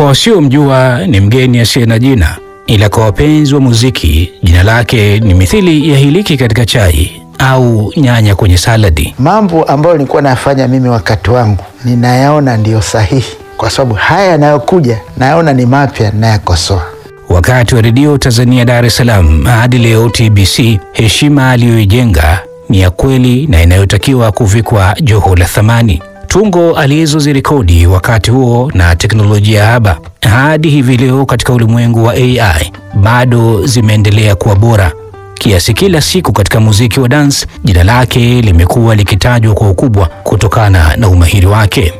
wasiomjua ni mgeni asiye na jina, ila kwa wapenzi wa muziki jina lake ni mithili ya hiliki katika chai au nyanya kwenye saladi. Mambo ambayo nilikuwa nafanya mimi wakati wangu ninayaona ndiyo sahihi, kwa sababu haya yanayokuja nayaona ni mapya, nayakosoa. Wakati wa redio Tanzania Dar es Salaam hadi leo TBC, heshima aliyoijenga ni ya kweli na inayotakiwa kuvikwa joho la thamani. Tungo alizozirekodi wakati huo na teknolojia haba hadi hivi leo katika ulimwengu wa AI bado zimeendelea kuwa bora kiasi kila siku katika muziki wa dance jina lake limekuwa likitajwa kwa ukubwa kutokana na umahiri wake.